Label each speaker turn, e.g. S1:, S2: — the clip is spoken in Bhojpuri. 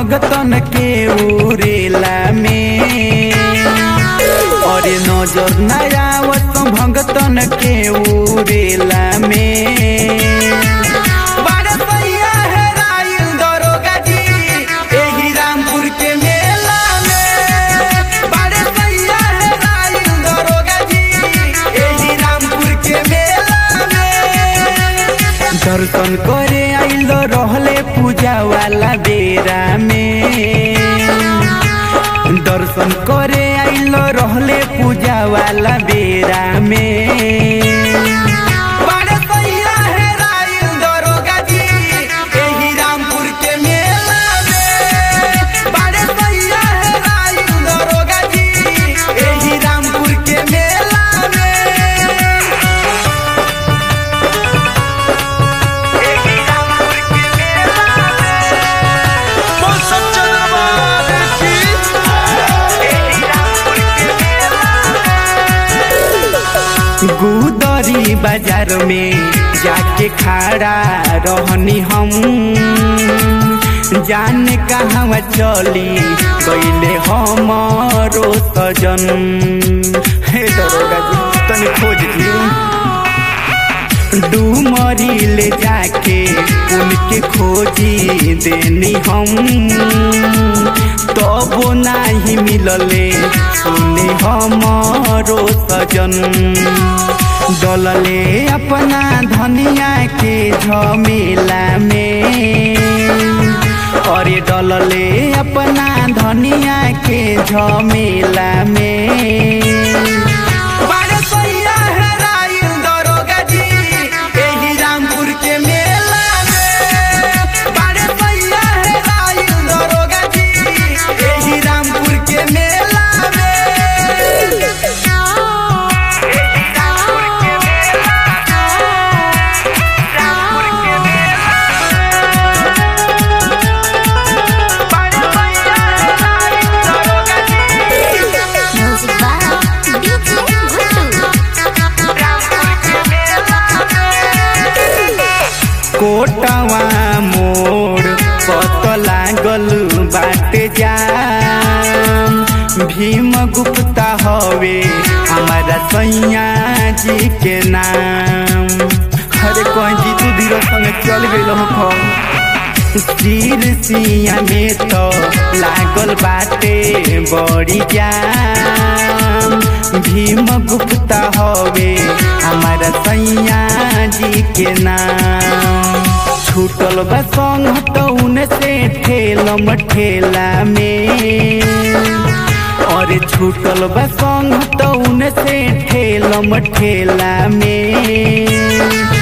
S1: भगतन के उरेला में और नजर नया आवत भगतन के उरेला में बारे सैया हेराइल दरोगा जी, एही रामपुर के मेला में। बारे सैया हेराइल दरोगा जी, एही रामपुर के मेला में। दर्शन करे आइल रहले पूजा वाला बेरा में दर्शन करे आइल रहले पूजा वाला बेरा में बारे सैया हेराइल दरोगा जी, एही रामपुर के मेला में। बारे सैया हेराइल दरोगा जी, एही रामपुर के मेला में। एही रामपुर के मेला
S2: बोल सच्चा दरबार की
S1: एही रामपुर के गुदरी बाजार में जाके खड़ा रहनी हम जाने कहवा चली गईले हमारो सजन हे दरोगा जी तनी खोज दी डूमरी ले जाके उनके खोजी देनी हम तबो नाही मिलले सुने हमारो सजन डलले अपना धनिया के झमेला में अरे डलले अपना धनिया के झमेला में बारे सैया हेराइल दरोगा जी, एही रामपुर के मेला में। बारे सैया हेराइल दरोगा जी, एही रामपुर के मेला में। एही रामपुर के मेला में। रामपुर के मेला में। बारे सैया हेराइल दरोगा जी,
S3: Music by DJ Guttu.
S1: कोटवा मोड़ पत लागल बाटे जाम भीम गुप्ता हवे हमारा सैया जी के नाम अरे कहीं जी तू धीरे संग चल गई हो सिर सिया में तो लागल बाटे बड़ी जाम भीम गुप्ता हवे हमारा सैया जी के नाम छूटल बा संग तो उनसे ठेलम ठेला में और छूटल बा संग तो उनसे ठेलम ठेला में